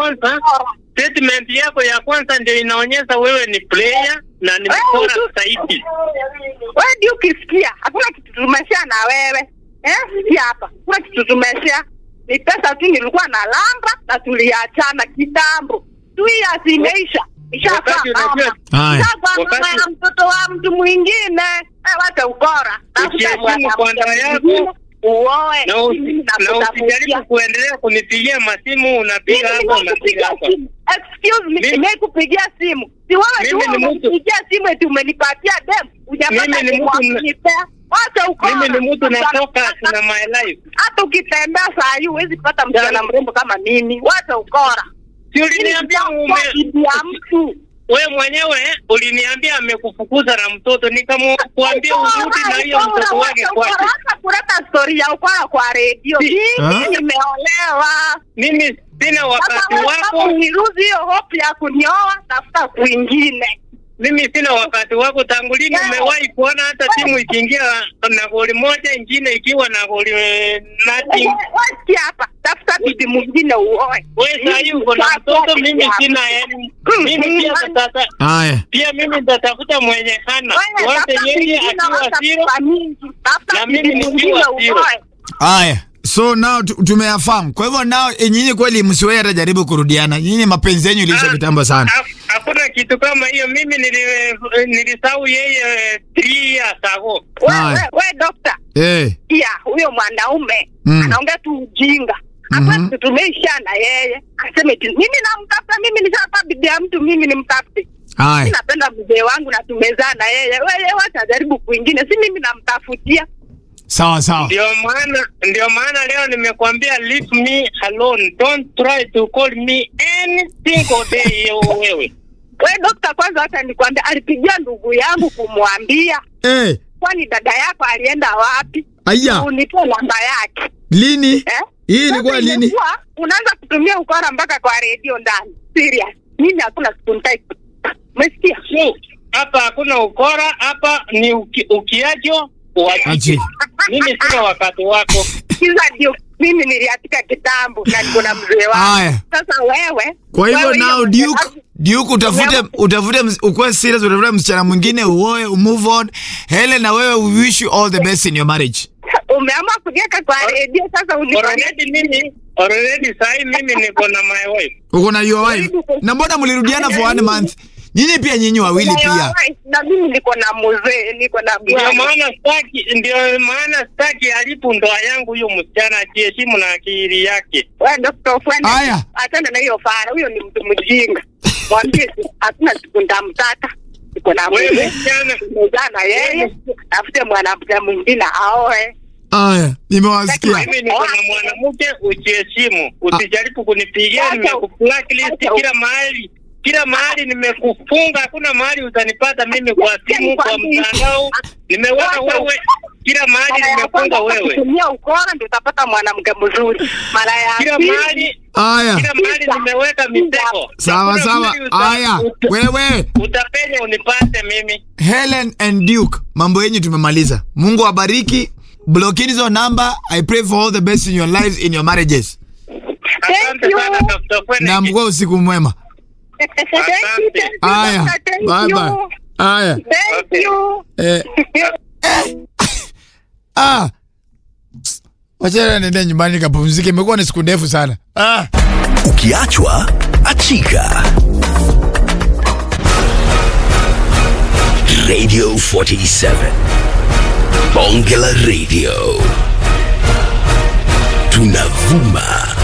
kwanza statement yako ya kwanza ndio inaonyesha wewe ni player na ni bora zaidi. Wewe ndio ukisikia hakuna kitu tumeshare na wewe eh? Sikia hapa, hakuna kitu tumeshare, ni pesa tu nilikuwa na lamba na tuliachana kitambo, two years imeisha Ishakuwa Wakati unajua- mama. Haya. Ishakuwa mama Wakati- ya mtoto wa mtu mwingine Eh, wacha ukora Tafuta Ukiheshimu mwanamke bwana yako, mwingine, uoe Na usi- Mimi na nakutafutia. usijaribu kuendelea kunipigia masimu, unapiga Mimi hapa unapiga nimekupigia hapa. simu. Excuse me, Mimi- nimekupigia simu. Si wewe tu Mimi ni mtu- umenipigia simu eti umenipatia dem. Hujapata Mimi ni dem mtu wa na- kunipea. Wacha ukora. Mimi ni mtu natoka na my life. Hata ukitembea saa hii huwezi pata msichana mrembo kama mimi. Wacha ukora. Si uliniambia Mimi ume nitakuwa bibi ya mtu. wewe mwenyewe uliniambia amekufukuza na mtoto, nikamwambia urudi na hiyo Ukora, mtoto wake wacha ukora. kwake. Wacha kuleta story ya ukora kwa redio. Si- Ah? Mimi nimeolewa. Mimi sina wakati Sasa wewe kama wako, uniruhusu hiyo hope ya kunioa, tafuta kwingine. mimi sina wakati wako. Tangu lini Wewe- umewahi kuona hata timu ikiingia na goli moja, ingine ikiwa na goli eh, nothing? Wasikia hapa, tafuta bibi mwingine uoe. Wewe saa hii uko na mtoto, mimi sina yani. Mimi pia sasa Haya. pia mimi nitatafuta mwenye hana Wewe wote, tafuta yeye mwingine, akiwa wacha zero pesa mingi. Tafuta na mimi bibi nikiwa mwingine zero. uoe. Haya. So now tu- tumeyafahamu. Kwa hivyo now eh, nyinyi kweli msiwahi hata jaribu kurudiana. Nyinyi mapenzi yenu iliisha Ah, kitambo sana. ha- Hakuna kitu kama hiyo. Mimi nili- nilisahau yeye eh, three years ago. We- Haya. we- we dokta, Eh. pia huyo mwanaume Mm. anaongea tu ujinga. Mhm. Hapa kitu tumeisha na yeye. Aseme eti mimi namtafuta, mimi nishapata bibi ya mtu, mimi nimtafute. Mimi Haya. napenda mzee wangu na tumezaa na yeye. Wewe wacha jaribu kwingine, si mimi namtafutia. Sawa sawa. Ndio maana ndio maana leo nimekwambia leave me alone. Don't try to call me any single day yo wewe. We dokta, kwanza hata nikwambia, alipigia ndugu yangu kumwambia, Eh. kwani dada yako alienda wapi? Aya. Unipe namba yake Lini? eh? Hii ilikuwa Sasa lini? imekuwa, Unaanza kutumia ukora mpaka kwa redio ndani. Serious, mimi hakuna siku nitai. Umesikia? So, hapa hakuna ukora, hapa ni uki, ukiacho Achi. uachike. Mimi sina wakati wako. Kiza ndio mimi niliatika kitambo na niko na mzee wangu. Haya. Sasa wewe, Kwa hivyo wewe now hiyo- Duke, Duke utafute utafute ms- ukuwe serious utafute msichana mwingine uoe move on. Helen na wewe we wish you all the best in your marriage. umeamua kuniweka kwa redio sasa unifanyie Already mimi already sahi mimi niko na my wife. Uko na your wife. Na mbona mlirudiana for one month? Nyinyi pia nyinyi wawili pia. na mimi niko na mzee, niko na Ndio bwana. maana staki, ndio maana staki alipo ndoa yangu huyo msichana ajiheshimu na akili yake. Wewe Dr. Fwene, Aya. achana na hiyo fara, huyo ni mtu mjinga. Mwambie tu, hakuna siku nitamtaka. Niko na Wewe mzee, msichana nimezaa na yeye, tafute mwanamke mwingine aoe. Aya, nimewasikia. mimi niko na mwanamke, ujiheshimu, usijaribu kunipigia. Nimekublacklist kila mahali, kila mahali nimekufunga, hakuna mahali utanipata mimi kwa simu, kwa mtandao. Nimeweka wewe kila mahali, Mara ya nimefunga kwanza wewe kutumia ukora ndio utapata mwanamke mzuri. Mara ya kila pili mahali, Aya. kila mahali nimeweka mitego. Sawa Hakuna sawa. mahali uta- Aya. uta- Wewe Utapenya unipate mimi. Helen and Duke, mambo yenyu tumemaliza. Mungu awabariki. Blockini hizo namba. I pray for all the best in your lives in your marriages. Asante you. sana Dr. Fwene. Na mkuwe usiku mwema. Thank you, thank you, Aya. doctor, thank Bye you. bye. Aya. Thank you. Eh. Ah. Wacha niende nyumbani nikapumzike. Imekuwa ni siku ndefu sana. Ah. Ukiachwa achika. Radio 47 Bonge la Radio tunavuma